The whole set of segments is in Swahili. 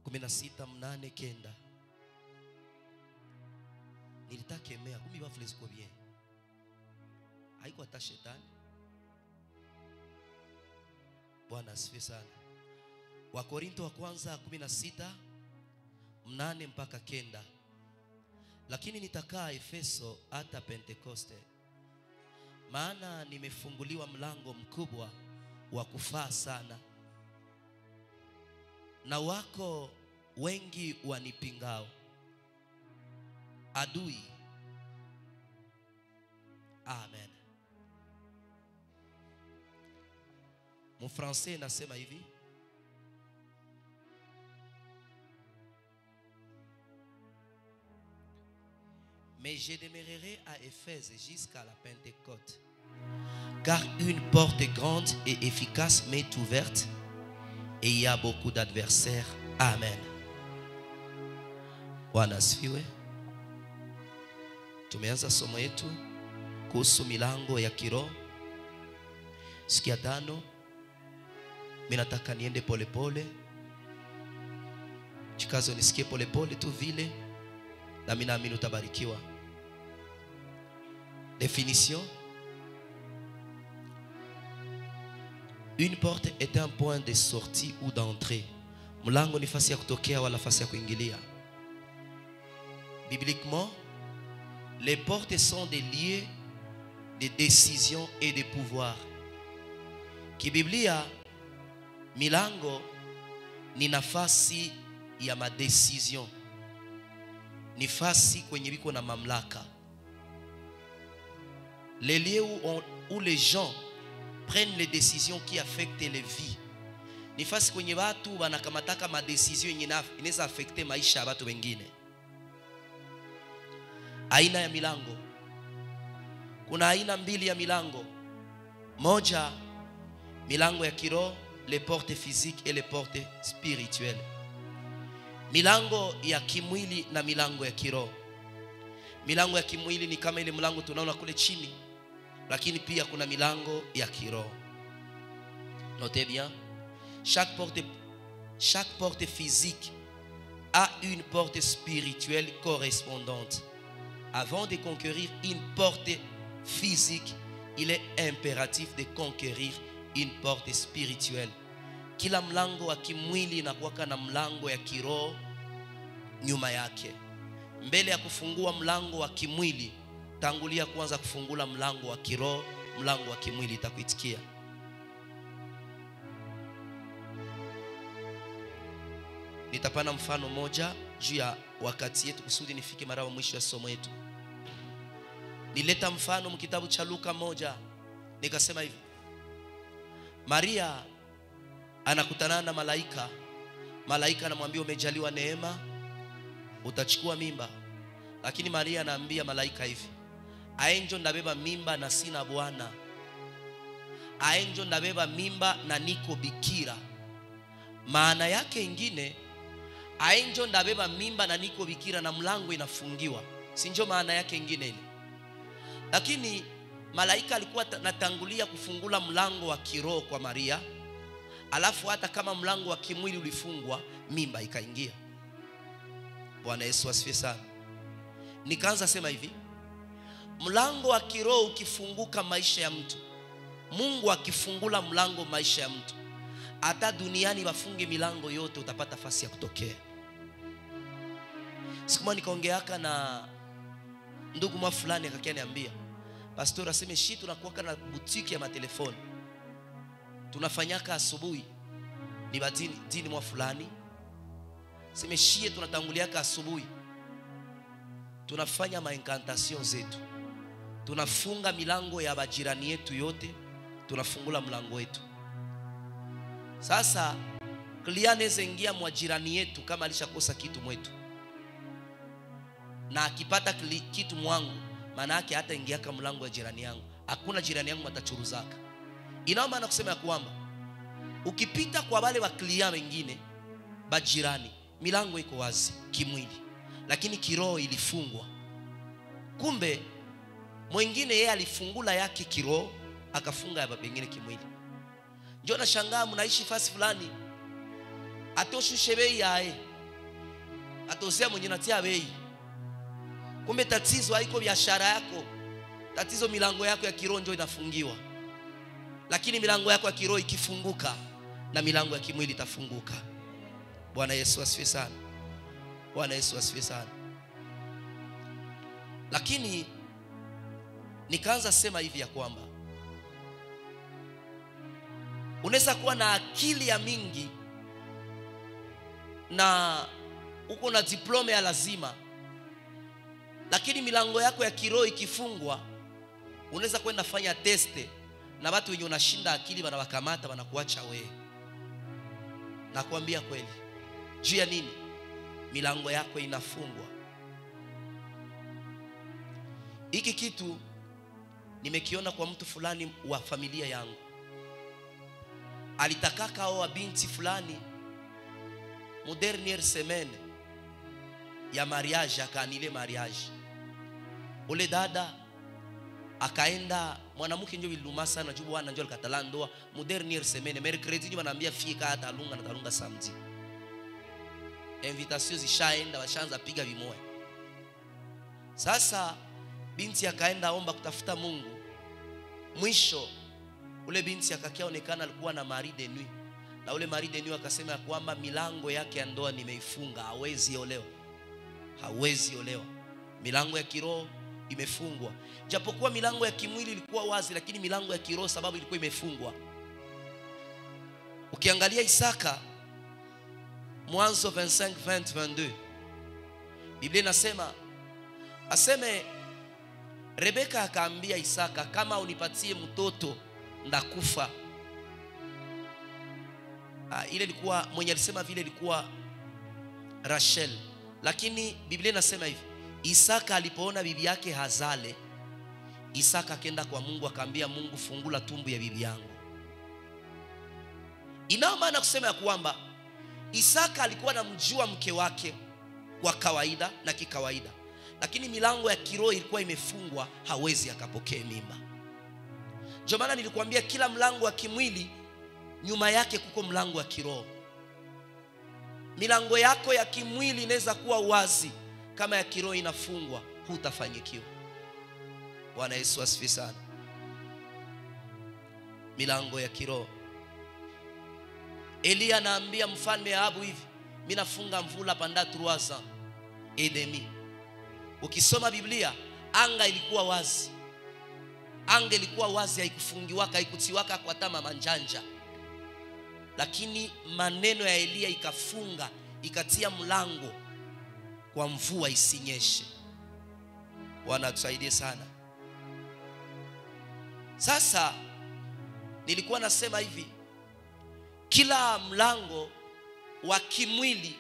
kumi na sita mnane kenda nilitakemea kumi bafule ziko bien haiko hata shetani bwana asifiwe sana wakorinto wa kwanza 16 mnane mpaka kenda lakini nitakaa efeso hata pentekoste maana nimefunguliwa mlango mkubwa wa kufaa sana na wako wengi wanipingao adui amen mfrancais nasema hivi mais je demeurerai à Éphèse jusqu'à la Pentecôte car une porte grande et efficace m'est ouverte et il y a beaucoup d'adversaires amen bwana asifiwe tumeanza somo yetu kuhusu milango ya kiroho siku ya tano mi nataka niende polepole chikazo nisikie polepole tu vile na mi naamini utabarikiwa définition une porte est un point de sortie ou d'entrée mlango ni fasi ya kutokea wala fasi ya kuingilia bibliquement les portes sont des lieux de décision et de pouvoir kibiblia milango ni nafasi ya madecision ni fasi kwenye biko na mamlaka les lieux où, on, où les gens prennent les décisions qui affectent les vies ni fasi kwenye watu wanakamataka madesizio yenye ina- inaweza afekte maisha ya watu wengine aina ya milango kuna aina mbili ya milango moja milango ya kiroho les portes physiques et les portes spirituelles milango ya kimwili na milango ya kiroho milango ya kimwili ni kama ile mlango tunaona kule chini lakini pia kuna milango ya kiroho notez bien chaque porte, chaque porte physique a une porte spirituelle correspondante avant de conquérir une porte physique il est impératif de conquérir une porte spirituelle kila mlango wa kimwili inakuwaka na mlango ya kiroho nyuma yake mbele ya kufungua mlango wa kimwili tangulia kwanza kufungula mlango wa kiroho mlango wa kimwili itakuitikia nitapana mfano moja juu ya wakati yetu kusudi nifike mara wa mwisho ya somo yetu nileta mfano mkitabu cha luka moja nikasema hivi maria anakutana na malaika malaika anamwambia umejaliwa neema utachukua mimba lakini maria anaambia malaika hivi aenjo ndabeba mimba na sina bwana aenjo ndabeba mimba na niko bikira maana yake ingine aenjo ndabeba mimba na niko bikira na mlango inafungiwa sinjo maana yake ingine ile lakini malaika alikuwa ta- natangulia kufungula mlango wa kiroho kwa maria alafu hata kama mlango wa kimwili ulifungwa mimba ikaingia bwana yesu asifiwe sana nikaanza sema hivi mlango wa kiroho ukifunguka maisha ya mtu mungu akifungula mlango maisha ya mtu hata duniani wafunge milango yote utapata fasi ya kutokea siku moja nikaongeaka na ndugu mwa fulani akakia niambia pastor aseme shi tunakuwaka na butiki ya matelefoni tunafanyaka asubuhi ni badini dini mwa fulani seme shie tunatanguliaka asubuhi tunafanya mainkantation zetu tunafunga milango ya bajirani yetu yote tunafungula mlango wetu sasa klia anaweza ingia mwa jirani yetu kama alishakosa kitu mwetu na akipata kili- kitu mwangu maana yake hata ingiaka mlango wa jirani yangu hakuna jirani yangu matachuruzaka inao maana kusema ya kwamba ukipita kwa wale wa klia wengine bajirani milango iko wazi kimwili lakini kiroho ilifungwa kumbe mwingine yeye alifungula yake kiroho akafunga ya pengine kimwili njo nashangaa mnaishi fasi fulani atoshushe bei yaye atosea mwenye natia bei kumbe tatizo haiko biashara yako tatizo milango yako ya kiroho ndio inafungiwa lakini milango yako ya kiroho ikifunguka na milango ya kimwili itafunguka bwana yesu asifiwe sana bwana yesu asifiwe sana lakini nikaanza sema hivi ya kwamba unaweza kuwa na akili ya mingi na uko na diploma ya lazima lakini milango yako ya kiroho ikifungwa unaweza kwenda fanya teste na watu wenye unashinda akili wanawakamata wanakuacha wewe nakwambia kweli juu ya nini milango yako inafungwa hiki kitu nimekiona kwa mtu fulani wa familia yangu alitakaka oa binti fulani mu derniere semaine ya mariage akaanile mariage ule dada akaenda mwanamke njo viluma sana juu bwana njo alikatala ndoa mu derniere semaine mercredi njo wanaambia fika hata alunga na talunga samedi invitation zishaenda washaanza piga vimoya sasa binti akaenda omba kutafuta Mungu mwisho ule binti akakiaonekana alikuwa na mari de nuit na ule mari de nuit akasema ya kwamba milango yake ya ndoa nimeifunga hawezi olewa hawezi olewa milango ya kiroho imefungwa japokuwa milango ya kimwili ilikuwa wazi lakini milango ya kiroho sababu ilikuwa imefungwa ukiangalia Isaka mwanzo 25 20 22 Biblia inasema aseme Rebeka akaambia Isaka kama unipatie mtoto ndakufa ah, ile ilikuwa mwenye alisema vile ilikuwa Rachel lakini Biblia inasema hivi Isaka alipoona bibi yake hazale Isaka akenda kwa Mungu akaambia Mungu fungula tumbu ya bibi yangu inao maana kusema ya kwamba Isaka alikuwa anamjua mke wake kwa kawaida na kikawaida lakini milango ya kiroho ilikuwa imefungwa hawezi akapokee mimba ndio maana nilikwambia kila mlango wa kimwili nyuma yake kuko mlango wa kiroho milango yako ya kimwili inaweza kuwa wazi kama ya kiroho inafungwa hutafanyikiwa bwana yesu asifi sana milango ya kiroho eliya anaambia mfalme ahabu hivi mi nafunga mvula panda 3 ans et demi ukisoma biblia anga ilikuwa wazi anga ilikuwa wazi haikufungiwaka haikutiwaka kwa tama manjanja lakini maneno ya eliya ikafunga ikatia mlango kwa mvua isinyeshe bwana atusaidie sana sasa nilikuwa nasema hivi kila mlango wa kimwili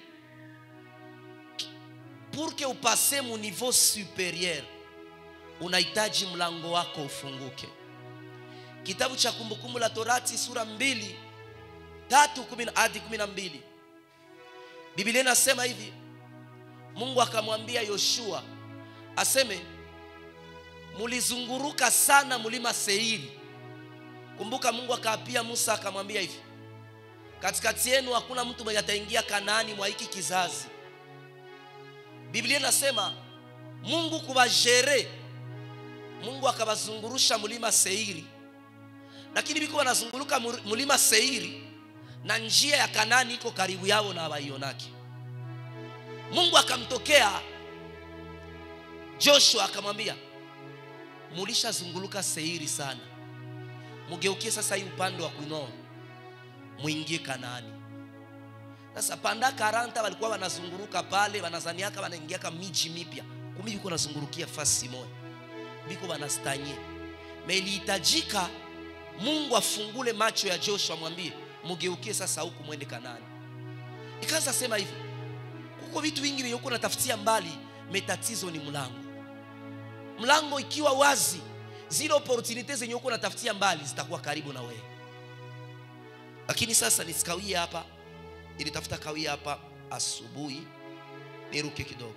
pour que upase mu niveau superieur unahitaji mlango wako ufunguke kitabu cha kumbukumbu la torati sura mbili tatu kumi hadi kumi na mbili biblia inasema hivi mungu akamwambia yoshua aseme mulizunguruka sana mlima seiri kumbuka mungu akaapia musa akamwambia hivi katikati yenu hakuna mtu mwenye ataingia kanaani mwa hiki kizazi biblia inasema mungu kuwajere mungu akawazungurusha mlima seiri lakini biko wanazunguruka mlima seiri na njia ya kanani iko karibu yao na hawaionaki mungu akamtokea joshua akamwambia mulishazunguluka seiri sana mugeukie sasa hii upande wa kunoa mwingie kanaani sasa panda karanta walikuwa wanazunguruka pale wanazaniaka wanaingiaka miji mipya kumi biko wanazungurukia fasi moja biko wanastanye me ilihitajika mungu afungule macho ya joshua amwambie mugeukie sasa huku mwende kanani ikaanza sema hivi kuko vitu vingi vyenye huko natafutia mbali metatizo ni mlango mlango ikiwa wazi zile opportunity zenye huko natafutia mbali zitakuwa karibu na wewe lakini sasa nisikawie hapa nilitafuta kawia hapa asubuhi niruke kidogo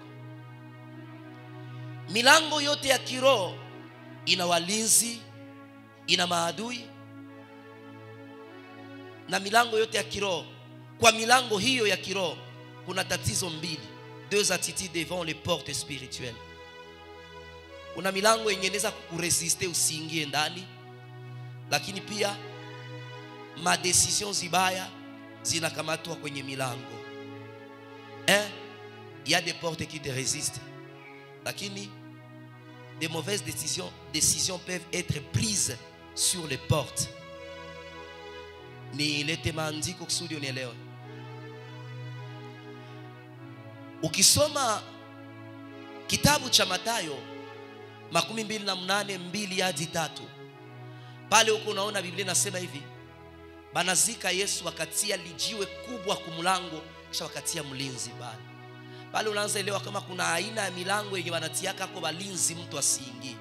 milango yote ya kiroho ina walinzi ina maadui na milango yote ya kiroho kwa milango hiyo ya kiroho kuna tatizo mbili deux attitudes devant les portes spirituelles kuna milango yenye inaweza kuresiste usiingie ndani lakini pia madecision zibaya zinakamatwa kwenye milango eh, il y a des portes qui te résistent lakini des mauvaises décisions, décisions peuvent être prises sur les portes nilete maandiko kusudi unielewe ukisoma kitabu cha matayo makumi mbili na mnane mbili hadi tatu pale huko unaona biblia inasema hivi banazika yesu wakatia lijiwe kubwa kumlango kisha wakatia mlinzi pale pale unaanza elewa kama kuna aina ya milango yenye wanatiaka ko walinzi mtu asiingie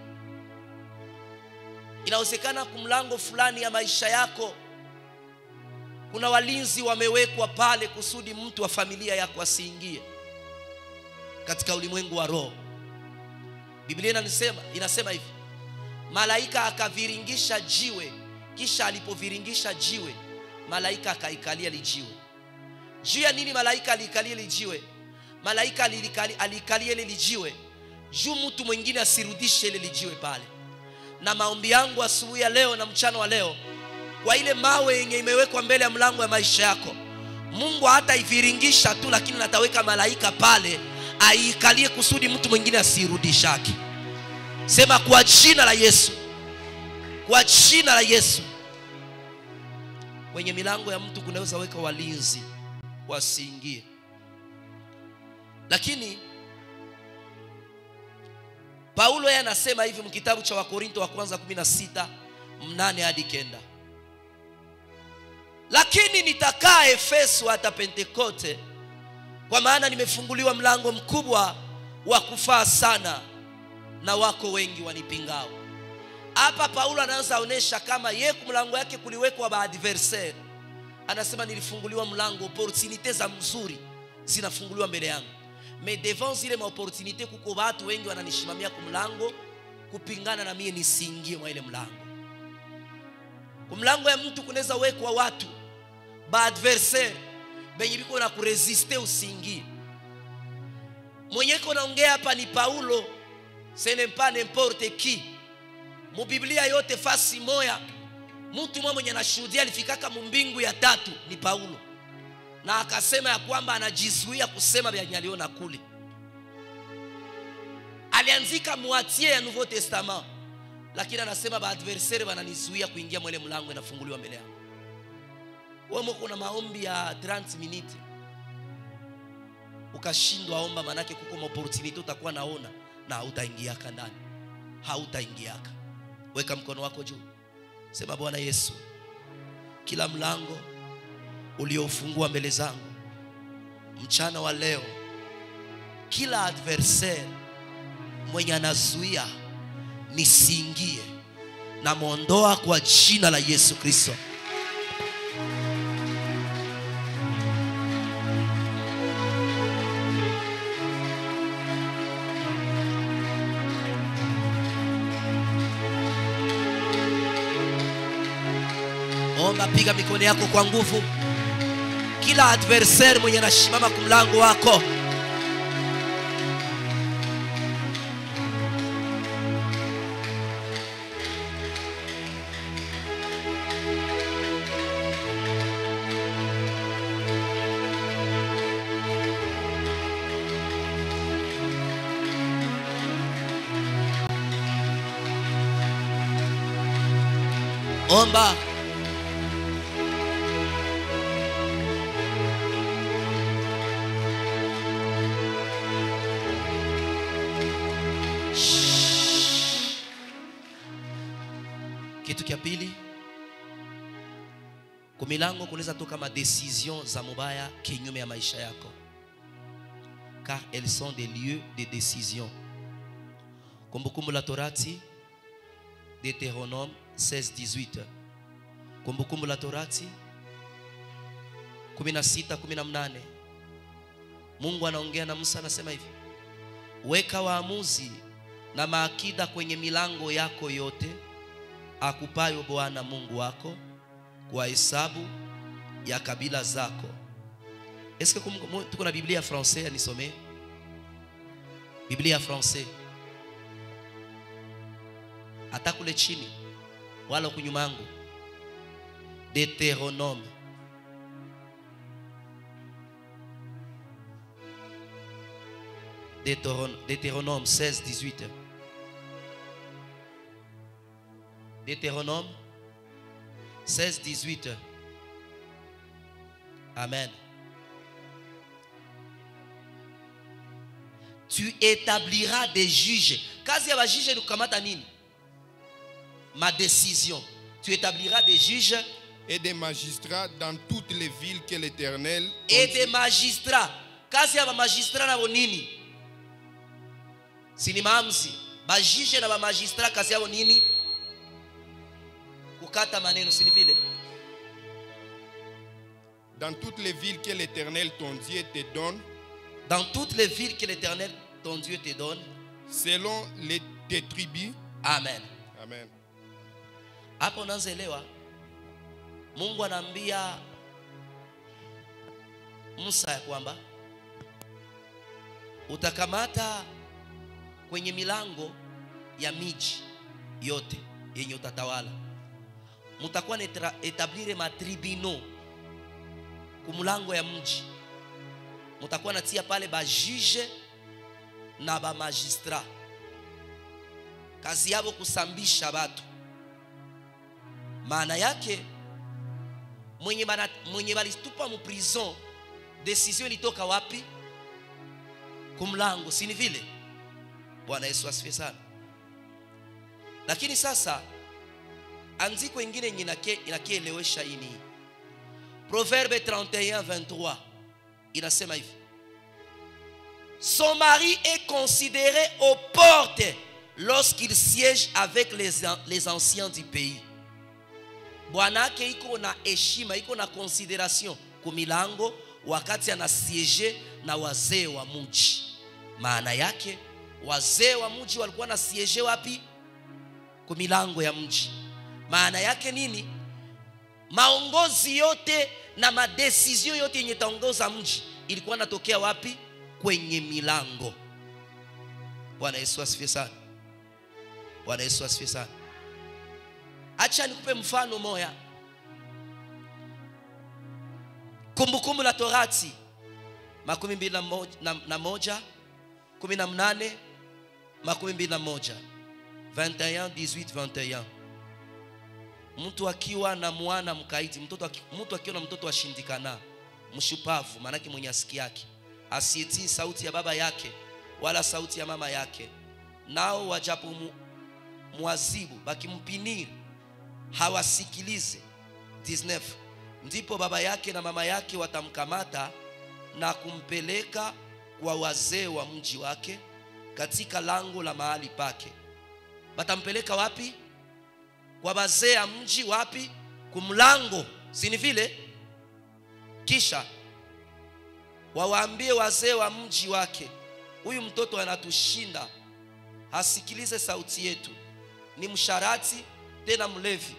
inawezekana kumlango fulani ya maisha yako kuna walinzi wamewekwa pale kusudi mtu wa familia yako asiingie katika ulimwengu wa roho biblia inasema, inasema hivi malaika akaviringisha jiwe kisha alipoviringisha jiwe malaika akaikalia lijiwe juu ya nini malaika aliikalia lijiwe malaika alilikali- aliikalia ile lijiwe juu mtu mwingine asirudishe ile lijiwe pale na maombi yangu asubuhi ya leo na mchana wa leo kwa ile mawe yenye imewekwa mbele ya mlango ya maisha yako mungu hata iviringisha tu lakini ataweka malaika pale aiikalie kusudi mtu mwingine asiirudishake sema kwa jina la yesu kwa jina la yesu kwenye milango ya mtu kunaweza weka walinzi wasiingie lakini paulo yeye anasema hivi mkitabu cha wakorinto wa kwanza 16 mnane hadi kenda lakini nitakaa efeso hata pentekote kwa maana nimefunguliwa mlango mkubwa wa kufaa sana na wako wengi wanipingao hapa paulo anaanza onyesha kama ye mlango yake kuliwekwa baadversaire anasema nilifunguliwa mlango opportunite za mzuri zinafunguliwa mbele yangu me devant zile maopportunite kuko watu wengi wananishimamia kumlango kupingana na mie nisiingie mwa ile mlango kumlango ya mtu kunaweza wekwa watu baadversaire benye biko na kuresiste usiingie mwenye ko naongea hapa ni paulo ce n'est pas n'importe qui mubiblia yote fasi moya mtu mwa mwenye anashuhudia alifikaka mumbingu ya tatu ni paulo na akasema ya kwamba anajizuia kusema vyenye aliona kule alianzika mwatie ya nouveau testament lakini anasema baadversaire wananizuia kuingia mwele mlango inafunguliwa mbele yangu wemo kuna maombi ya 30 minute ukashindwa omba manake kuko maopportunity utakuwa naona na hautaingiaka ndani hautaingiaka weka mkono wako juu sema bwana yesu kila mlango uliofungua mbele zangu mchana wa leo kila adversaire mwenye anazuia nisiingie namwondoa kwa jina la yesu kristo omba piga mikono yako kwa nguvu kila adversaire mwenye anasimama kumlango wako omba kitu kya pili kumilango kunaweza toka madecision za mubaya kinyume ya maisha yako car elles sont des lieux de décision kumbukumbu la torati deuteronome 16 kumbukumbu la torati 16 18 mungu anaongea na musa anasema hivi weka waamuzi na maakida kwenye milango yako yote akupayo bwana mungu wako kwa hesabu ya kabila zako eske kum- mu- tuko na biblia ya français anisomee biblia ya francais hata kule chini wala huku nyuma yangu deuteronome Deutéron- Deutéronome 16, 18. Deutéronome 16, 18. Amen. Tu établiras des juges. Kazi ya bajuge ni kukamata nini? Ma décision. Tu établiras des juges et des magistrats dans toutes les villes que l'Éternel ton et Dieu- des magistrats. Kazi ya bamagistrat nabo nini? Si ni maamuzi. Bajije na bamagistrat kazi yao nini? Kukata maneno, si ni vile? dans toutes les villes que l'Éternel ton Dieu te donne, Dans toutes les villes que l'Éternel ton Dieu te donne. selon les tes tribus. Amen. Amen. Hapo unaanza elewa. Mungu anaambia Musa ya kwamba utakamata kwenye milango ya miji yote yenye utatawala, mutakuwa na etra- etablire matribino kumulango ya mji, mutakuwa natia pale bajuge na bamagistrat, kazi yabo kusambisha batu maana yake mwenye, bana, mwenye balitupa mu prison decision ilitoka wapi kumlango si ni vile bwana yesu asifiwe sana lakini sasa andiko ingine yenye inake- inakielewesha ini proverbe 31 23 inasema hivi son mari est considéré aux portes lorsqu'il siège avec les, an- les anciens du pays bwanake iko na heshima iko na consideration kumilango wakati anasieje na wazee wa mji maana yake wazee wa mji walikuwa na sieje wapi kumilango ya mji maana yake nini maongozi yote na madesizio yote yenye taongoza mji ilikuwa natokea wapi kwenye milango bwana yesu asifiwe sana bwana yesu asifiwe sana acha nikupe mfano moya kumbukumbu la torati makumi mbili na moja, na, na moja kumi na mnane makumi mbili na moja 21 18 21 mtu akiwa na mwana mkaidi mtoto aki- mtu akiwa na mtoto ashindikana mshupavu maanake mwenye asiki yake asietii sauti ya baba yake wala sauti ya mama yake nao wajapo mu, mwazibu bakimpiniri hawasikilize 19 ndipo baba yake na mama yake watamkamata na kumpeleka kwa wazee wa mji wake katika lango la mahali pake batampeleka wapi kwa wazee ya mji wapi kumlango sini vile kisha wawaambie wazee wa mji wake huyu mtoto anatushinda hasikilize sauti yetu ni msharati tena mlevi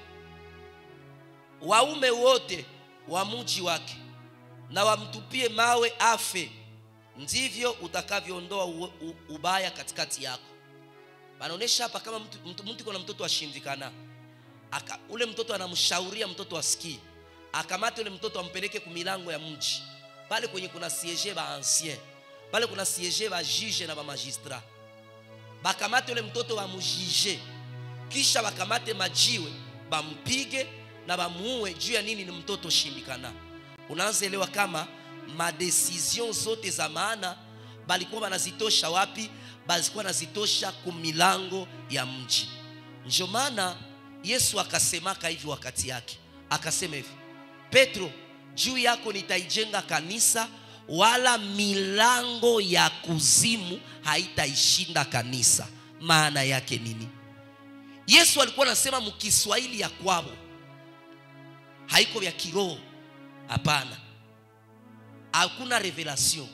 waume wote wa mji wake na wamtupie mawe afe ndivyo utakavyoondoa u- u- ubaya katikati yako panaonyesha hapa kama mtu, mtu, mtu iko na mtoto ashindikana aka, ule mtoto anamshauria mtoto asikii akamate ule mtoto ampeleke kumilango ya mji pale kwenye kuna siege ba ancien pale kuna siege ba juge na ba magistrat bakamate ule mtoto bamujije kisha bakamate majiwe bampige na bamuue juu ya nini ni mtoto shindikana unaanza elewa kama madecision zote za maana balikuwa banazitosha wapi balikuwa nazitosha kumilango ya mji ndio maana yesu akasemaka hivi wakati yake akasema hivi petro juu yako nitaijenga kanisa wala milango ya kuzimu haitaishinda kanisa maana yake nini yesu alikuwa anasema mkiswahili ya kwao haiko vya kiroho hapana hakuna revelation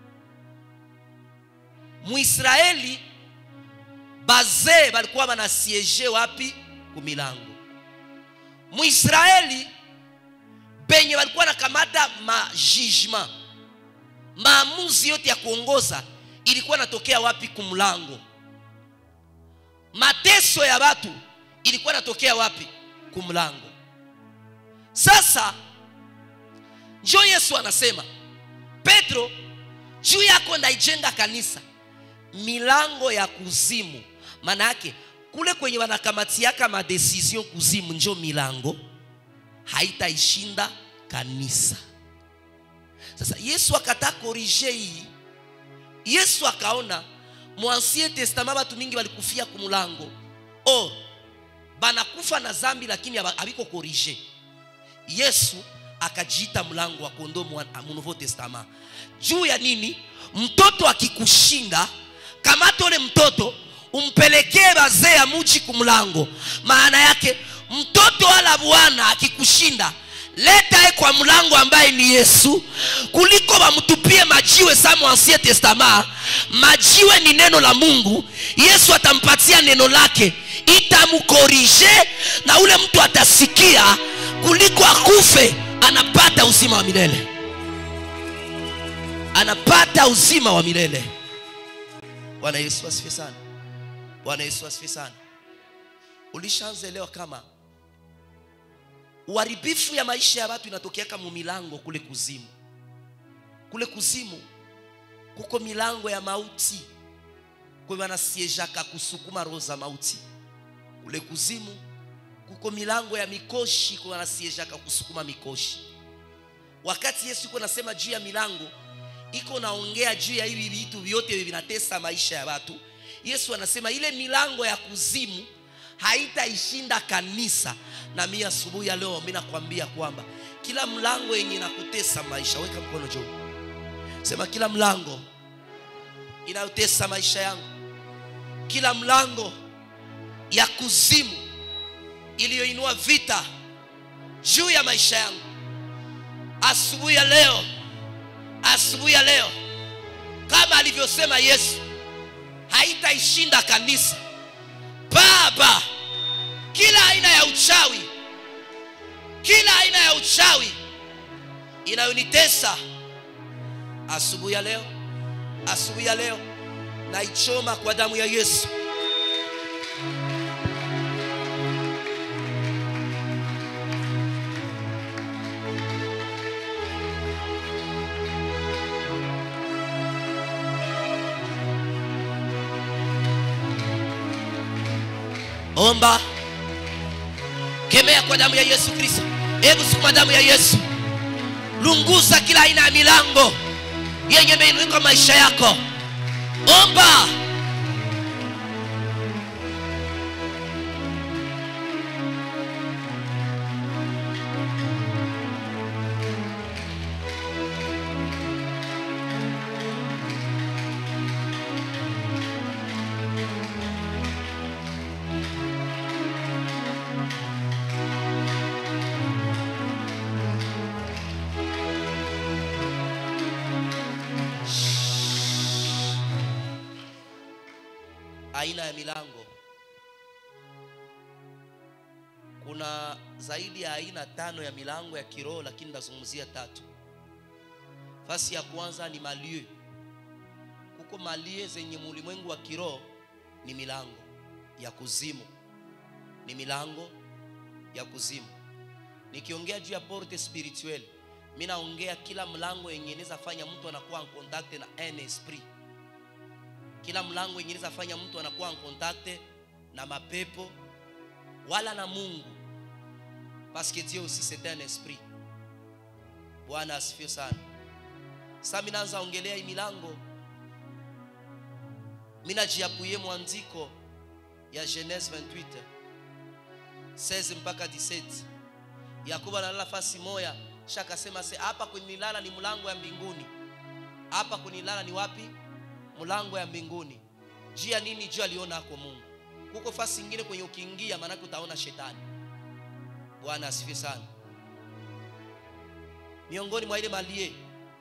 muisraeli bazee balikuwa banasieje wapi kumilango muisraeli benye balikuwa nakamata majugement maamuzi yote ya kuongoza ilikuwa natokea wapi kumlango mateso ya watu ilikuwa natokea wapi kumlango sasa njo yesu anasema petro juu yako ndaijenga kanisa milango ya kuzimu maana yake kule kwenye wanakamatiaka madesizio kuzimu njo milango haitaishinda kanisa sasa yesu akata korije hii yesu akaona mwansien testament batu mingi balikufia kumulango or banakufa na zambi lakini haba- habiko korije yesu akajiita mlango wa kondoo mwa- mu nouveau testament juu ya nini mtoto akikushinda kamata ule mtoto umpelekee bazee ya muji kumlango maana yake mtoto wala bwana akikushinda leta ye kwa mlango ambaye ni yesu kuliko wamtupie majiwe samo ancien testament majiwe ni neno la mungu yesu atampatia neno lake itamkorije na ule mtu atasikia kuliko akufe anapata uzima wa milele anapata uzima wa milele bwana yesu asifiwe sana bwana yesu asifiwe sana ulishaanza elewa kama uharibifu ya maisha ya watu inatokeaka mu milango kule kuzimu kule kuzimu kuko milango ya mauti kwe wanasiejaka kusukuma roho za mauti kule kuzimu kuko milango ya mikoshi kwe wanasiejaka kusukuma mikoshi wakati yesu iko nasema juu ya milango iko naongea juu ya hivi vitu vyote vinatesa maisha ya watu yesu anasema ile milango ya kuzimu haitaishinda kanisa na mi asubuhi ya leo mi nakwambia kwamba kila mlango yenye inakutesa maisha weka mkono juu sema kila mlango inayotesa maisha yangu kila mlango ya kuzimu iliyoinua vita juu ya maisha yangu asubuhi ya leo asubuhi ya leo kama alivyosema yesu haitaishinda kanisa baba kila aina ya uchawi kila aina ya uchawi inayonitesa asubuhi ya leo asubuhi ya leo naichoma kwa damu ya yesu omba kemea kwa damu ya yesu kristo hebu sukuma damu ya yesu lunguza kila aina ya milango yenye imeinuka maisha yako omba aina ya milango kuna zaidi ya aina tano ya milango ya kiroho lakini nazungumzia tatu fasi ya kwanza ni malie kuko malie zenye mulimwengu wa kiroho ni milango ya kuzimu ni milango ya kuzimu nikiongea juu ya porte spirituelle mi naongea kila mlango yenye inaweza fanya mtu anakuwa en contact na un esprit kila mlango yenye inaweza fanya mtu anakuwa en contact na mapepo wala na mungu parce que dieu aussi c'est un esprit bwana asifiwe sana sa minaanza ongelea hii milango minajiapuye mwandiko ya genese 28 16 mpaka 17 yakobo analala fasi moya shakasema se hapa kunilala ni mlango ya mbinguni hapa kunilala ni wapi mlango ya mbinguni juu ya nini juu aliona ako mungu kuko fasi ingine kwenye ukiingia maanake utaona shetani bwana asifiwe sana miongoni mwa ile malie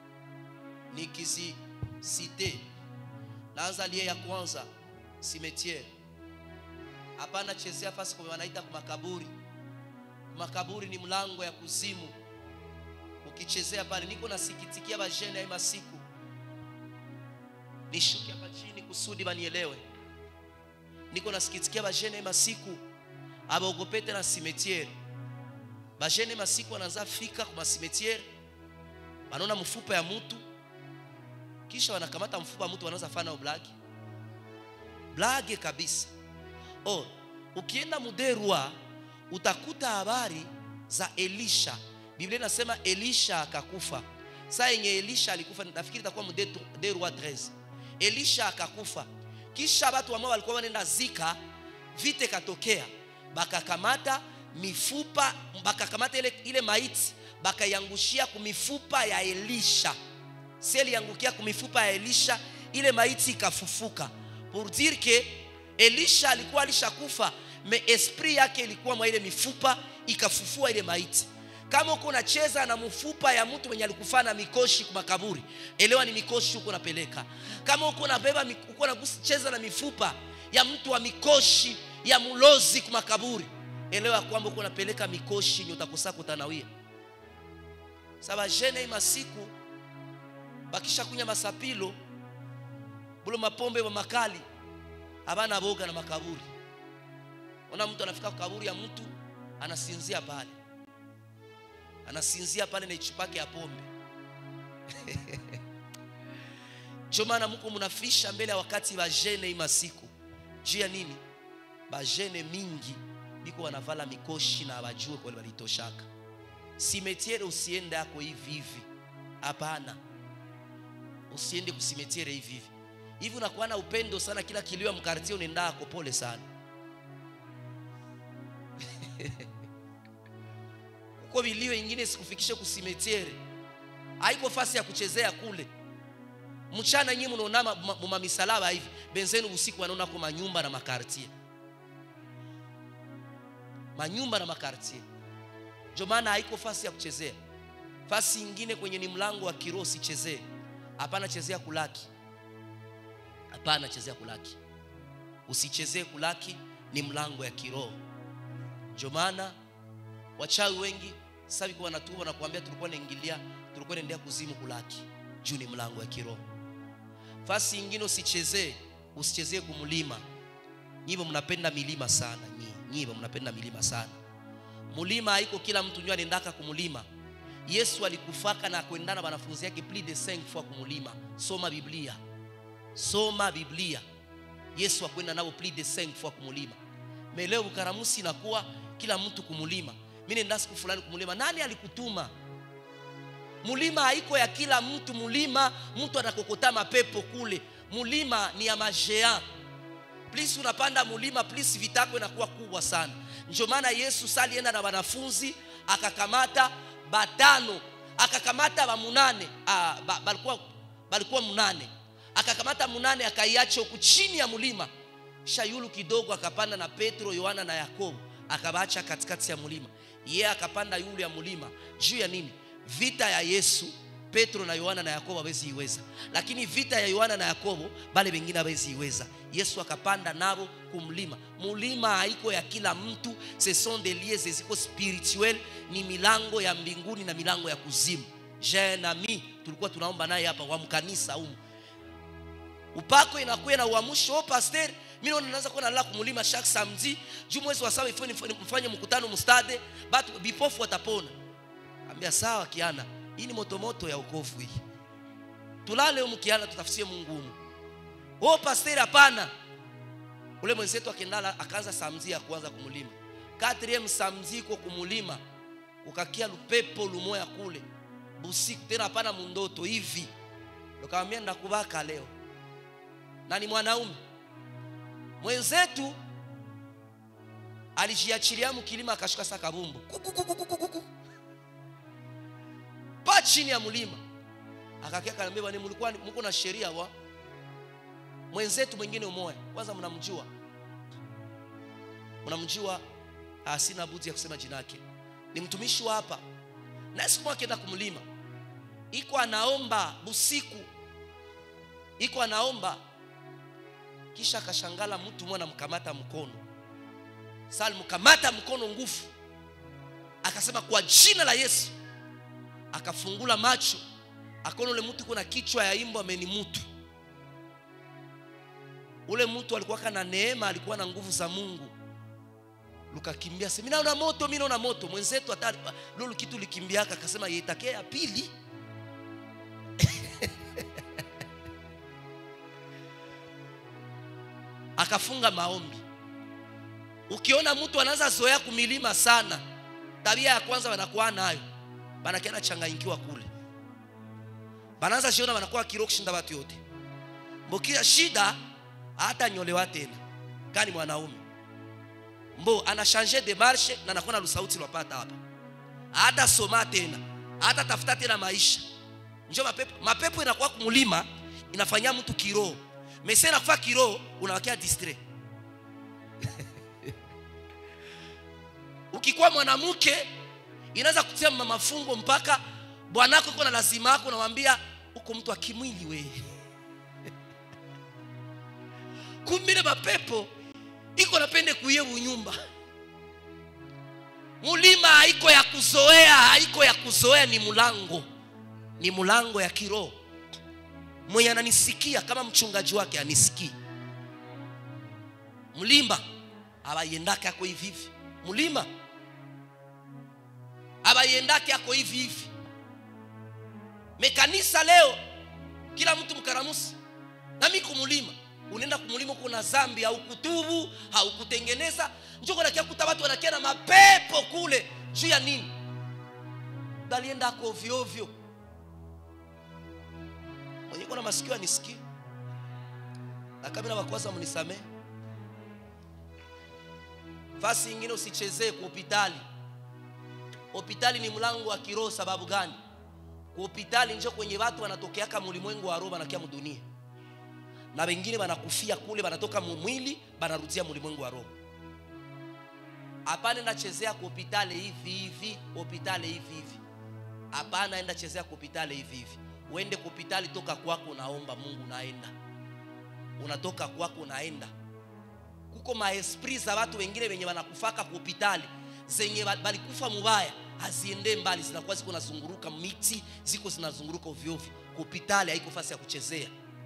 nikizisite naanza lie ya kwanza simetiere hapana chezea fasi kwa wanaita kumakaburi makaburi ni mlango ya kuzimu ukichezea pale niko nasikitikia bajene ya masiku nishuke hapa chini kusudi banielewe niko nasikitikia bajene masiku abaogopete na simetiere bajene masiku wanaanza fika kwa masimetiere wanaona mfupa ya mtu kisha wanakamata mfupa wa mtu wanaanza fana blagi blage kabisa oh, ukienda muderwa utakuta habari za elisha biblia inasema elisha akakufa saa yenye elisha alikufa nafikiri itakuwa muderwa 13 elisha akakufa kisha watu ambao walikuwa wanaenda zika vite katokea bakakamata mifupa bakakamata ile, ile maiti bakaiangushia kumifupa ya elisha si iliangukia kumifupa ya elisha ile maiti ikafufuka pour dire que elisha alikuwa alishakufa me esprit yake ilikuwa mwa ile mifupa ikafufua ile maiti kama uko unacheza na mfupa ya mtu mwenye alikufa na mikoshi kwa makaburi elewa ni mikoshi huko unapeleka kama uko unabeba uko unacheza na mifupa ya mtu wa mikoshi ya mulozi kwa makaburi elewa kwamba uko unapeleka mikoshi ni utakosa kutanawia saba jene masiku bakisha kunya masapilo bulo mapombe wa makali abana boga na makaburi ona mtu anafika kwa kaburi ya mtu anasinzia pale anasinzia pale na ichupake ya pombe ndio maana mko mnafisha mbele ya wakati bajene hii masiku juu ya nini bajene mingi biko wanavala mikoshi na wajue kwa walitoshaka simetiere usiende yako hivi hivi hapana usiende kusimetiere hivi hivi hivi unakuwa na upendo sana kila kilio ya mkartie unaenda ako pole sana uko vilio ingine sikufikishe kusimetiere haiko fasi ya kuchezea kule mchana nyinyi mnaona muma misalaba hivi benzenu usiku wanaona kwa manyumba na makartie manyumba na makartie ndio maana haiko fasi ya kuchezea fasi ingine kwenye ni mlango wa kiroho sichezee hapana chezea kulaki hapana chezea kulaki usichezee kulaki ni mlango ya kiroho ndio maana wachawi wengi sasa hivi wanatuba na kuambia tulikuwa naingilia tulikuwa naendea kuzimu kulaki juu ni mlango ya kiroho fasi ingine usichezee usichezee kumlima nyivo mnapenda milima sana nyivo mnapenda milima sana mulima haiko kila mtu nyo anaendaka kumulima yesu alikufaka na kuendana na wanafunzi yake plus de 5 fois kumulima soma biblia soma biblia yesu akwenda nao plus de 5 fois kumulima meleo ukaramusi inakuwa kila mtu kumulima mi nenda siku fulani kumulima nani alikutuma mulima haiko ya kila mtu mulima mtu anakokota mapepo kule mulima ni ya majea plus unapanda mulima plus vitako inakuwa kubwa sana ndio maana yesu salienda na wanafunzi akakamata batano akakamata bamunane ah, ba, balikuwa, balikuwa munane akakamata munane akaiacha huku chini ya mlima shayulu kidogo akapanda na petro yohana na yakobo akabacha katikati ya mlima yeye akapanda yulu ya mlima juu ya nini vita ya yesu petro na yohana na yakobo hawezi iweza lakini vita ya yohana na yakobo bale wengine hawezi iweza yesu akapanda nabo kumlima mulima haiko ya kila mtu ce sont des lieux ziko spirituel ni milango ya mbinguni na milango ya kuzimu jeune ami tulikuwa tunaomba naye hapa wa mkanisa humu upako inakuwa na uamsho oh pasteur mimi naona naanza kuwa nalala kumulima chaque samedi juu mwezi wa saba ifanye mfanye mkutano mstade batu bipofu watapona ambia sawa kiana hii ni motomoto ya ukovu hii tulale humu kiana tutafusie mungu humu oh pasteur hapana ule mwenzetu akendala akaanza samzi ya kwanza kumulima katriem samzi iko kumulima ukakia lupepo lumoya kule busiku tena hapana mundoto hivi ukamwambia ndakubaka leo na ni mwanaume mwenzetu alijiachilia mkilima akashuka sa kabumbu pa chini ya mlima akakia kanaambia bwana mlikuwa mko na sheria wa mwenzetu mwingine umoya kwanza mnamjua mnamjua sina budi ya kusema jina yake ni mtumishi wa hapa na siku moja akienda kumlima iko anaomba busiku iko anaomba kisha akashangala mtu mmoja anamkamata mkono sasa alimkamata mkono nguvu akasema kwa jina la Yesu akafungula macho akaona ule mtu kuna kichwa ya imbo amenimutu ule mtu alikuwa na neema alikuwa na nguvu za mungu lukakimbia sema mimi naona moto mimi naona moto mwenzetu hata lolo kitu likimbiaka akasema yetake ya pili akafunga maombi ukiona mtu anaanza zoea kumilima sana tabia ya kwanza wanakuwa nayo banakiana changanyikiwa kule banaanza shiona wanakuwa kiro kushinda watu yote mbokia shida hata nyolewa tena kani mwanaume mbo ana changer de marche na anakuwa na lusauti lwapata hapa hata soma tena hata tafuta tena maisha njo mapepo mapepo inakuwa kumulima inafanyia mtu kiroho mese inakufa kiroho unawakia distrait ukikuwa mwanamke inaweza kutia mafungo mpaka bwanako iko na lazima yako unamwambia uko mtu akimwili we kumbile mapepo iko napende kuye unyumba mulima haiko ya kuzoea haiko ya kuzoea ni mulango ni mulango ya kiroho mwenye ananisikia kama mchungaji wake anisikii mlima abayendake ako hivi hivi mlima abayendake ako hivi hivi mekanisa leo kila mtu mkaramusi nami kumulima unaenda kumulima kuna zambi haukutubu haukutengeneza njoko nakia kuta watu wanakia na mapepo kule juu ya nini dalienda ako ovyo ovyo mwenye kuna masikio anisikie na kama na wakwaza mnisamee fasi ingine usichezee kwa hospitali hospitali ni mlango wa kiroho sababu gani kwa hospitali njo kwenye watu wanatokeaka mulimwengu wa roho wanakia mudunia na wengine wanakufia kule wanatoka mumwili wanarudia mulimwengu wa roho hapana enda chezea kwa hospitali hivi hivi hospitali hivi hivi hapana enda chezea kwa hospitali hivi hivi uende kwa hospitali toka kwako unaomba mungu unaenda unatoka kwako unaenda kuko maesprit za watu wengine wenye wanakufaka kwa hospitali zenye balikufa mubaya haziende mbali zinakuwa ziko nazunguruka miti ziko zinazunguruka ovyoovyo hospitali haiko fasi ya kuchezea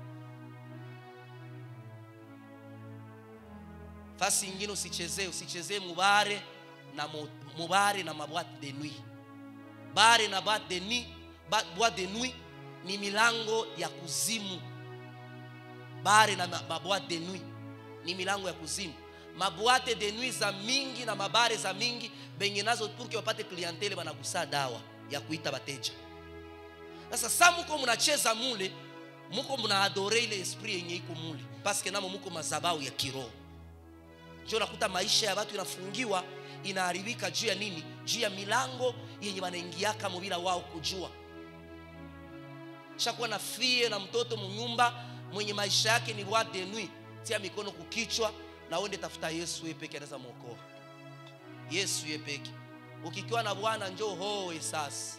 fasi ingine usichezee usichezee mubare na mo, mubare na mabwate de nuit bare na boîte de nuit ba, boîte de nuit ni milango ya kuzimu bare na maboîte de nuit ni milango ya kuzimu mabwate de nuit za mingi na mabare za mingi benye nazo purke wapate klientele banagusa dawa ya kuita bateja sasa sa muko munacheza mule muko munaadore ile esprit yenye iko mule paske namo muko mazabau ya kiroho njo nakuta maisha ya watu inafungiwa inaharibika juu ya nini juu ya milango yenye wanaingiaka mubila wao kujua shakuwa na fie na mtoto munyumba mwenye maisha yake ni roi de nuit tia mikono kukichwa na uende tafuta yesu yeye peke anaweza mwokoa yesu yeye peke ukikiwa na bwana njoo hoe sasa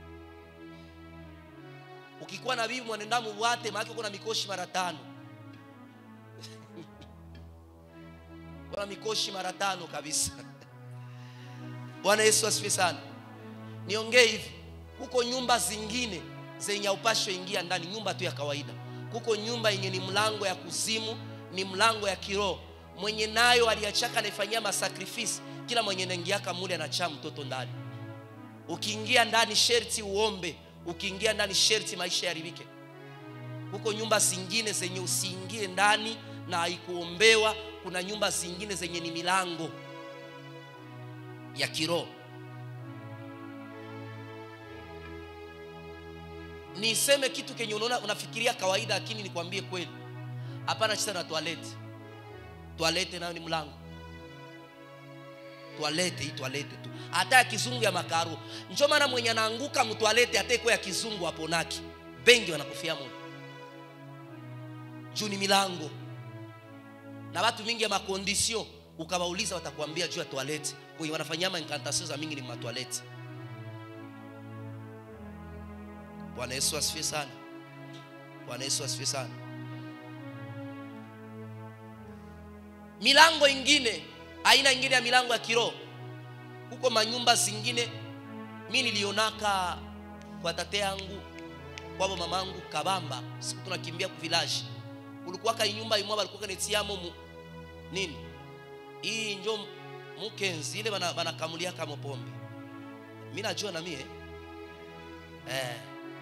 ukikuwa na bibi mwanendamu bwate maake kuna mikoshi mara tano kuna mikoshi mara tano kabisa bwana yesu asifiwe sana niongee hivi huko nyumba zingine zenye upasho ingia ndani nyumba tu ya kawaida kuko nyumba yenye ni mlango ya kuzimu ni mlango ya kiroho mwenye nayo aliachaka anaifanyia masakrifisi kila mwenye naingiaka mule anachaa mtoto ndani ukiingia ndani sherti uombe ukiingia ndani sherti maisha yaribike huko nyumba zingine zenye usiingie ndani na haikuombewa kuna nyumba zingine zenye ni milango ya kiroho niseme kitu kenye unaona unafikiria kawaida lakini nikwambie kweli hapana chisa na toalete toalete nayo ni mlango toalete hii toalete tu hata ya kizungu ya makaro njo maana mwenye anaanguka mtoalete ateko ya kizungu aponaki bengi wanakufia moyo juu ni milango na watu mingi ya makondisio ukawauliza watakuambia juu ya toalete kwenye wanafanyia mainkantasio za mingi ni matoalete bwana yesu asifiwe sana bwana yesu asifiwe sana milango ingine aina ingine ya milango ya kiroho huko manyumba zingine mi nilionaka kwa tate yangu kwabo mamangu kabamba siku tunakimbia kuvilaji kulikuwaka inyumba imwa balikuwaka netiamo mu, nini hii njo mukenzi ile bana- banakamuliaka mopombe mi najua na mie eh.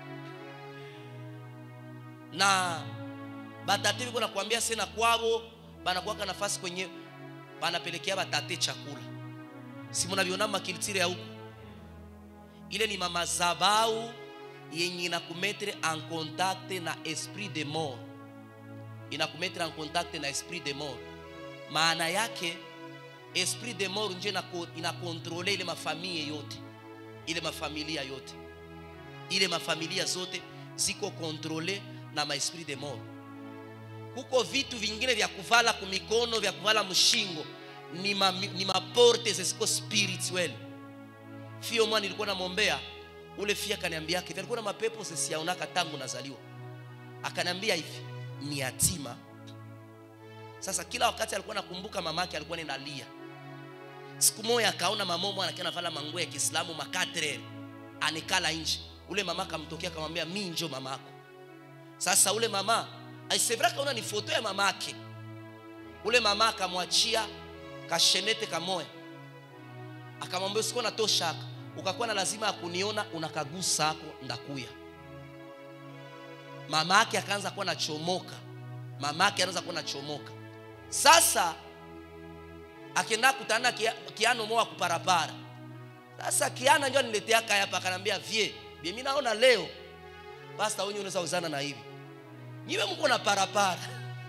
na batate biko nakwambia sena kwabo banakuwaka nafasi kwenye banapelekea batate chakula si munaviona makilitire ya huku ile ni mamazabau yenye inakumetre en contact na esprit de mort inakumetre en contact na esprit de mort maana yake esprit de mort nje inako- inakontrole ile mafamilie yote ile mafamilia yote ile mafamilia zote ziko kontrole na maesprit de mort kuko vitu vingine vya kuvala kumikono vya kuvala mshingo ni, ma, ni maporte zisiko spirituel fio mwana nilikuwa namwombea ule fia akaniambia yake alikuwa na mapepo sisiaonaka tangu nazaliwa akaniambia hivi ni yatima sasa kila wakati alikuwa nakumbuka mamake alikuwa ninalia siku moja akaona mamomo anakia navala manguo ya kiislamu makatre anikala nje ule mama akamtokea akamwambia mi njo mamako sasa ule mama aisevra kaona ni foto ya mamake ule mama akamwachia kashenete kamoya akamwambia usikuwa natoshaka ukakuwa na lazima ya kuniona unakagusa ako ndakuya mama yake akaanza kuwa nachomoka mama yake anaanza kuwa nachomoka sasa akienda kutana kia, kiano moa kuparapara sasa kiana njo aniletea kaya hapa akanambia vie vie mimi naona leo pasta wenye unaweza uzana na hivi nyiwe mko na parapara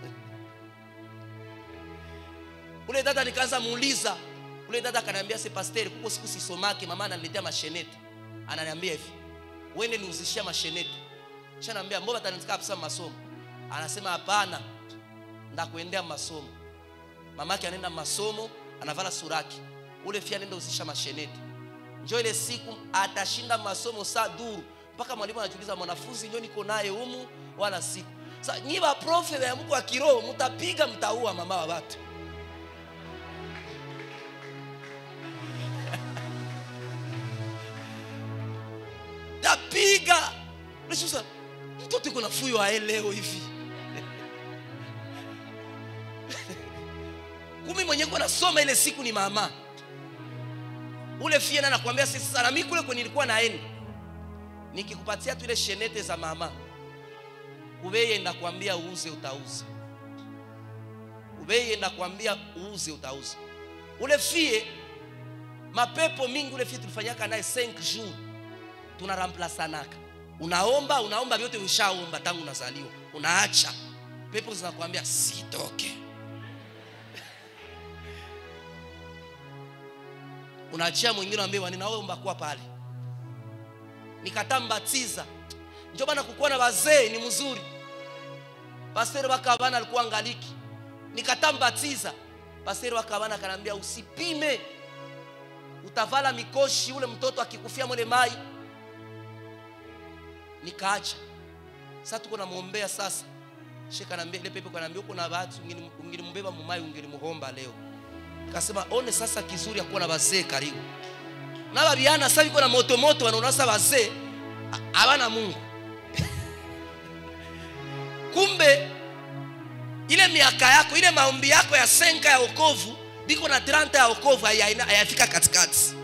ule dada nikaanza muuliza ule dada akaniambia se pasteri kuko siku sisomake mama ananiletea mashenete ananiambia hivi wende niuzishia mashenete kisha naambia mbona atanitika kabisa masomo anasema hapana ndakuendea masomo mamake anaenda masomo anavala suraki ule fia anaenda uzisha mashenete njo ile siku atashinda masomo saa duru mpaka mwalimu anajiuliza mwanafunzi njo niko naye humu wala siku sa nyi baprofe ya mko wa kiroho mtapiga mtaua mama wa watu tapiga Unasema, mtoto iko na fuyo ae leo hivi kumi mwenye kuwa nasoma ile siku ni mama ule fie na nakwambia sisi sana mimi kule kwenye nilikuwa naenda nikikupatia tu ile shenete za mama ubeye ndakwambia uuze utauza ubeye ndakwambia uuze utauza ule fie mapepo mingi ule fie tulifanyaka naye 5 jours tunaramplansanaka unaomba unaomba vyote ushaomba tangu unazaliwa unaacha pepo zinakwambia sitoke unaachia mwingine ambaye ninaomba kuwa pale nikatambatiza njo bana kukuwa na wazee ni mzuri pasteri wakabana alikuwa angaliki nikatambatiza pasteri wakabana akaniambia usipime utavala mikoshi ule mtoto akikufia mwele mai nikaacha sasa tuko namwombea sasa sheka naambia ile pepe kanaambia uko na watu ungelimbeba mumai ungelimuhomba leo kasema one sasa kizuri ya kuwa na wazee karibu na babiana sasa biko na moto moto wanaona sasa wazee habana Mungu kumbe ile miaka yako ile maombi yako ya senka ya wokovu biko na 30 ya wokovu haya- hayafika katikati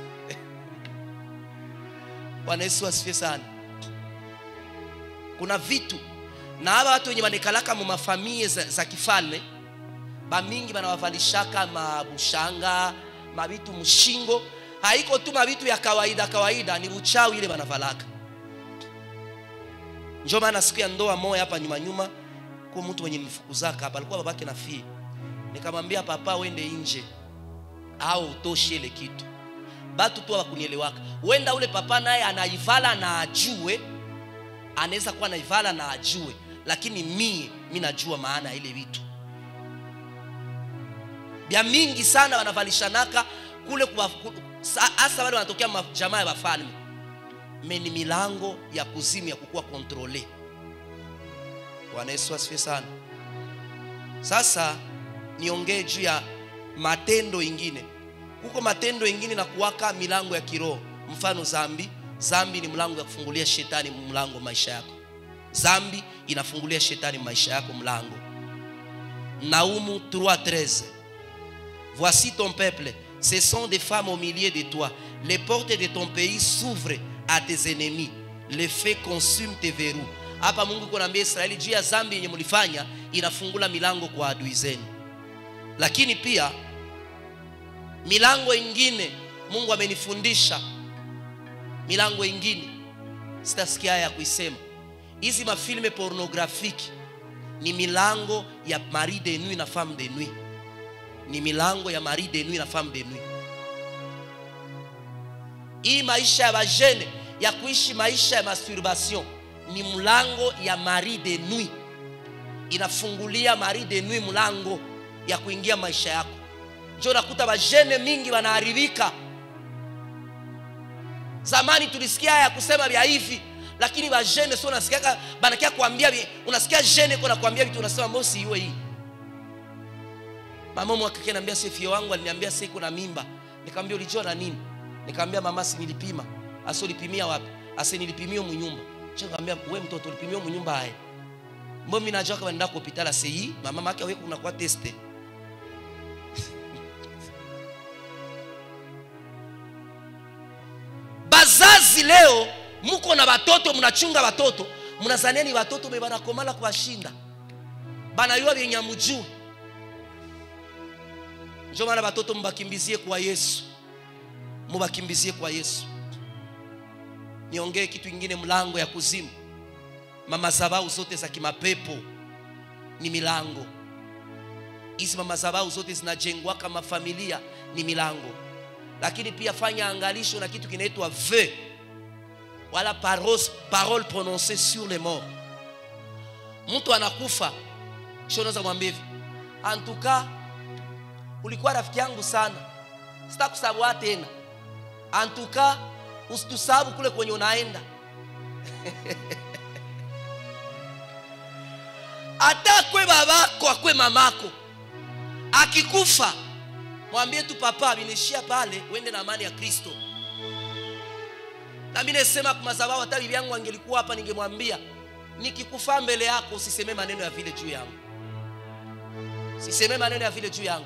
Bwana Yesu asifiwe sana kuna vitu na hawa watu wenye wanikalaka mu mafamie za, za kifalme bamingi banawavalishaka mabushanga mabitu mshingo haiko tu mabitu ya kawaida kawaida ni uchawi ile banavalaka njo maana siku ya ndoa moya hapa nyuma nyuma kwa mtu mwenye nilifukuzaka hapa alikuwa babake na fie nikamwambia papa wende nje au utoshe ile kitu batu tu wakunielewaka wenda ule papa naye anaivala na ajue anaweza kuwa naivala na ajue lakini mie mi najua maana ya ile vitu bya mingi sana wanavalishanaka kule kuwa- ku- sa- hasa wale wanatokea ma- jamaa ya wafalme meni milango ya kuzimu ya kukuwa kontrole bwana yesu asifiwe sana sasa niongee juu ya matendo ingine huko matendo ingine na kuwaka milango ya kiroho mfano zambi zambi ni mlango ya kufungulia shetani mlango maisha yako zambi inafungulia shetani maisha yako mlango Naoumu 3.13. Voici ton peuple, ce sont des femmes au milieu de toi. Les portes de ton pays s'ouvrent à tes ennemis. Les faits consument tes verrous. Hapa Mungu kunaambia Israeli juu ya dhambi yenye mlifanya inafungula milango kwa adui zenu. Lakini pia milango ingine Mungu amenifundisha milango ingine sitasikia haya ya kuisema. Hizi mafilme pornografiki ni milango ya mari de nuit na femme de nuit, ni milango ya mari de nuit na femme de nuit. Hii maisha ya bajene ya kuishi maisha ya masturbation ni mlango ya mari de nuit, inafungulia mari de nuit mlango ya kuingia maisha yako. Njo nakuta bajene mingi wanaharibika. Zamani tulisikia haya kusema vya hivi, lakini bajene sio unasikia banakia kuambia, unasikia jene kwa nakwambia vitu unasema mosi iwe hii. Mama mwaka kile anambia sefio wangu aliniambia sasa iko na mimba. Nikamwambia ulijua na nini? Nikamwambia mama, si nilipima. Asa ulipimia wapi? Asa nilipimia mu nyumba. Kisha nikamwambia wewe mtoto ulipimia mu nyumba haya. Mbona mimi najua kama nenda hospitali sei, mama mama wewe kuna kwa teste. Bazazi leo muko na watoto mnachunga watoto mnazania ni watoto be banakomala kuwashinda banayua vyenye mjuu njo maana watoto mbakimbizie kwa yesu mubakimbizie kwa yesu niongee kitu ingine mlango ya kuzimu mamazabau zote za kimapepo ni milango hizi mamazabau zote zinajengwa kama familia ni milango lakini pia fanya angalisho na kitu kinaitwa vœu wala paros, parole prononcée sur les morts mtu anakufa kisha unaweza mwambia hivi antuka ulikuwa rafiki yangu sana sitakusahau tena antuka usitusahabu kule kwenye unaenda hata kwe babako akwe mamako akikufa mwambie tu papa vinishia pale uende na amani ya kristo na mimi nasema kwa madhabahu hata bibi yangu angelikuwa hapa ningemwambia nikikufa mbele yako usiseme maneno ya vile juu yangu siseme maneno ya vile juu yangu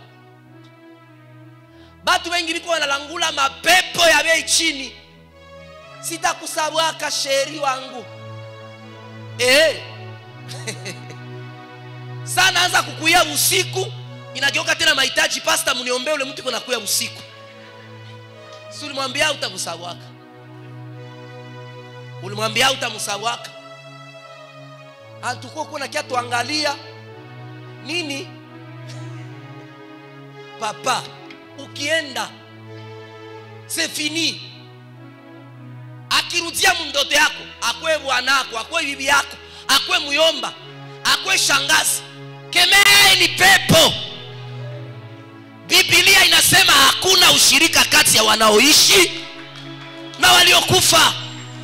batu wengi biko wanalangula mapepo ya bei chini sitakusabwaka sheri wangu eh. sana anza kukuia usiku inageuka tena mahitaji pasta mniombee ule mtu kunakuya usiku si ulimwambia utamusabwaka ulimwambia utamusabwaka antukuwa kuna kia tuangalia nini papa ukienda c'est fini akirudia mndoto yako akwe bwanako akwe bibi yako akwe muyomba akwe shangazi kemeeni pepo biblia inasema hakuna ushirika kati ya wanaoishi na waliokufa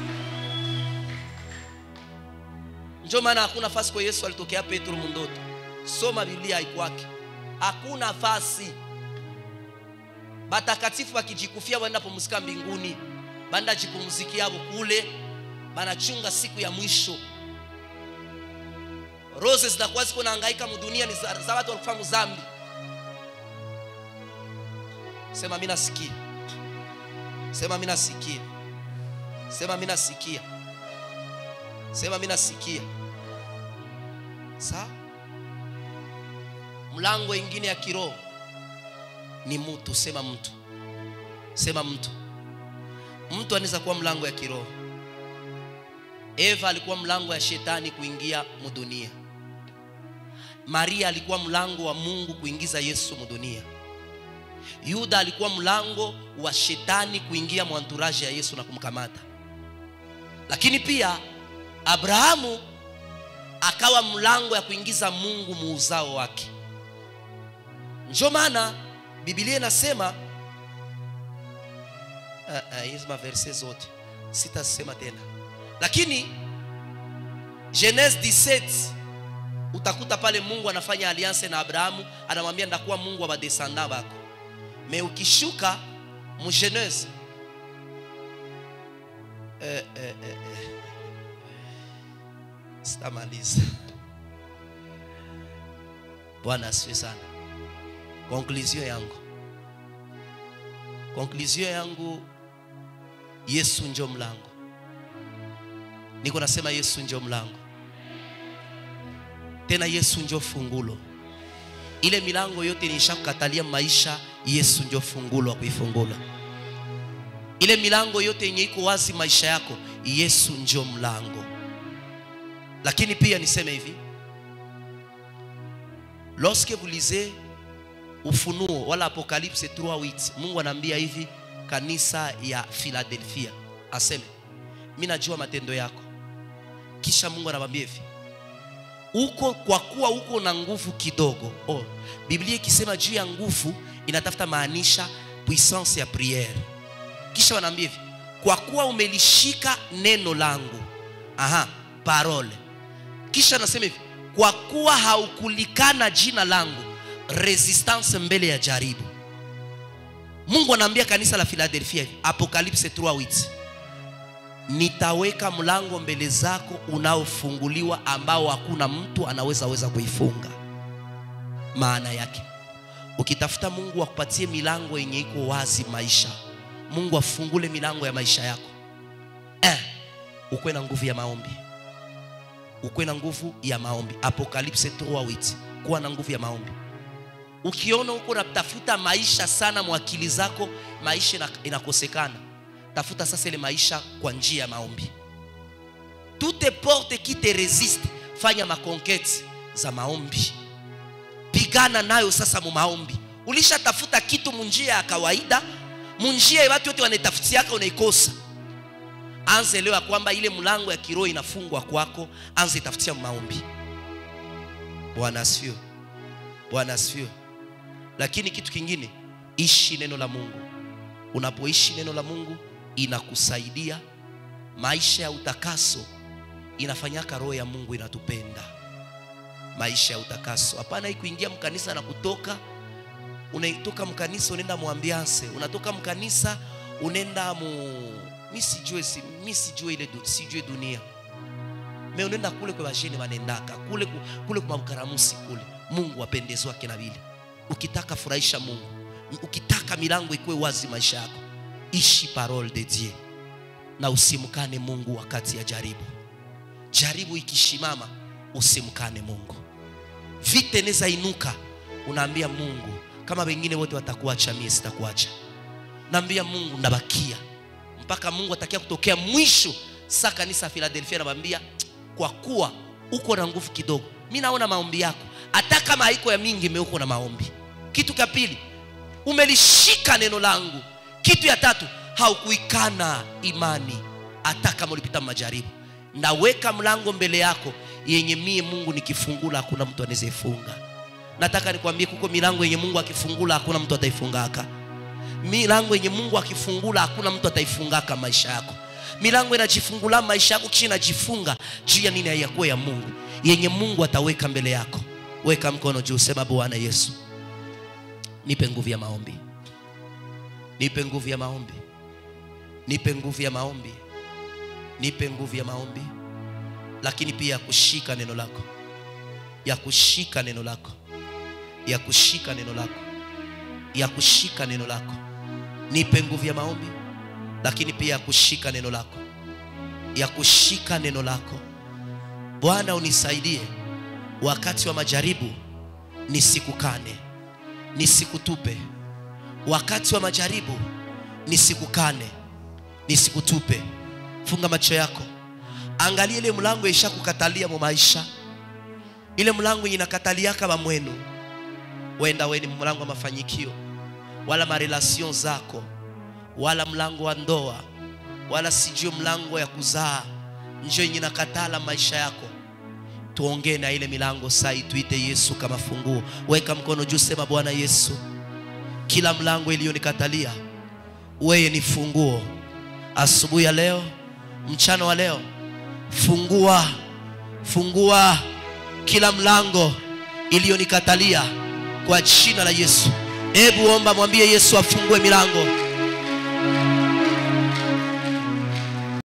ndio maana hakuna nafasi kwa yesu alitokea petro mundoto soma biblia haikwake hakuna nafasi batakatifu bakijikufia banda pumzika mbinguni banda jipumzikiavo kule banachunga siku ya mwisho rose zitakuwa ziko naangaika mudunia ni za, za watu walikufa muzambi sema mi nasikia sema mi nasikia sema mi nasikia sema mi nasikia sawa mlango ingine ya kiroho ni mtu sema mtu sema mtu mtu anaweza kuwa mlango ya kiroho eva alikuwa mlango ya shetani kuingia mudunia maria alikuwa mlango wa mungu kuingiza yesu mudunia yuda alikuwa mlango wa shetani kuingia mwanturaji ya yesu na kumkamata lakini pia abrahamu akawa mlango ya kuingiza mungu muuzao wake njo maana bibilia inasema hizi uh, uh, maverse zote sitasema tena lakini genese 17 utakuta pale mungu anafanya alianse na abrahamu anamwambia ndakuwa mungu wa badesanda bako me ukishuka mugenese eh, eh, eh, eh. sitamaliza bwana asifiwe sana konklusio yangu konklusio yangu yesu njo mlango niko nasema yesu njo mlango tena yesu njo fungulo ile milango yote nishakukatalia maisha yesu njo fungulo wa kuifungula ile milango yote yenye iko wazi maisha yako yesu njo mlango lakini pia niseme hivi lorsque vous lisez ufunuo wala apocalypse 3:8 mungu anaambia hivi kanisa ya philadelphia aseme mi najua matendo yako kisha mungu anamwambia hivi uko kwa kuwa uko na nguvu kidogo oh, biblia ikisema juu ya nguvu inatafuta maanisha puissance ya priere kisha wanaambia hivi kwa kuwa umelishika neno langu aha parole kisha anasema hivi kwa kuwa haukulikana jina langu resistance mbele ya jaribu mungu anaambia kanisa la philadelphia hivi apocalypse 3:8 nitaweka mlango mbele zako unaofunguliwa ambao hakuna mtu anaweza weza kuifunga maana yake ukitafuta mungu akupatie milango yenye iko wazi maisha mungu afungule milango ya maisha yako eh, ukwe na nguvu ya maombi ukwe na nguvu ya maombi apocalypse 3:8 kuwa na nguvu ya maombi ukiona huko unatafuta maisha sana mwakili zako maisha ina- inakosekana tafuta sasa ile maisha kwa njia ya maombi toute porte qui te resiste fanya makonkete za maombi pigana nayo sasa mu maombi ulishatafuta kitu munjia ya kawaida munjia ya watu wote wanaitafutiaka unaikosa anze leo ya kwamba ile mlango ya kiroho inafungwa kwako anze itafutia maombi bwana asifiwe bwana asifiwe lakini kitu kingine ishi neno la mungu unapoishi neno la mungu inakusaidia maisha ya utakaso inafanyaka roho ya mungu inatupenda maisha ya utakaso hapana hii kuingia mkanisa na kutoka unatoka mkanisa unaenda muambiance unatoka mkanisa unaenda mu mi sijue si, mi sijue ile du, sijue dunia me unaenda kule kwa basheni wanendaka kule ku- kule kwa mkaramusi kule mungu apendezwake na vile ukitaka furahisha mungu ukitaka milango ikuwe wazi maisha yako ishi parole de dieu na usimkane mungu wakati ya jaribu jaribu ikishimama usimkane mungu vita inaweza inuka unaambia mungu kama wengine wote watakuacha mie sitakuacha naambia mungu ndabakia mpaka mungu atakia kutokea mwisho saa kanisa ya filadelfia anamwambia kwa kuwa uko na nguvu kidogo mi naona maombi yako hata kama haiko ya mingi meuko na maombi kitu cha pili umelishika neno langu kitu ya tatu haukuikana imani hata kama ulipita majaribu ndaweka mlango mbele yako yenye mie mungu nikifungula hakuna mtu anaweza ifunga nataka nikwambie kuko milango yenye mungu akifungula hakuna mtu ataifungaka milango yenye mungu akifungula hakuna mtu ataifungaka maisha yako milango inajifungula maisha yako kisha inajifunga juu ya nini haiyakuwa ya mungu yenye mungu ataweka mbele yako weka mkono juu sema bwana yesu nipe nguvu ya maombi nipe nguvu ya maombi nipe nguvu ya maombi nipe nguvu ya maombi lakini pia ya kushika neno lako ya kushika neno lako ya kushika neno lako ya kushika neno lako nipe nguvu ya maombi lakini pia ya kushika neno lako ya kushika neno lako bwana unisaidie wakati wa majaribu nisikukane nisikutupe wakati wa majaribu nisikukane nisikutupe funga macho yako angalia ile mlango ishakukatalia mu maisha ile mlango yenye inakataliaka bamwenu wenda we ni mlango wa mafanyikio wala marelasion zako wala mlango wa ndoa wala sijue mlango ya kuzaa njo yenye nakatala maisha yako tuongee na ile milango sai tuite yesu kama funguo weka mkono juu sema bwana yesu kila mlango iliyonikatalia weye ni funguo asubuhi ya leo mchana wa leo fungua fungua kila mlango iliyonikatalia kwa jina la yesu hebu omba mwambie yesu afungue milango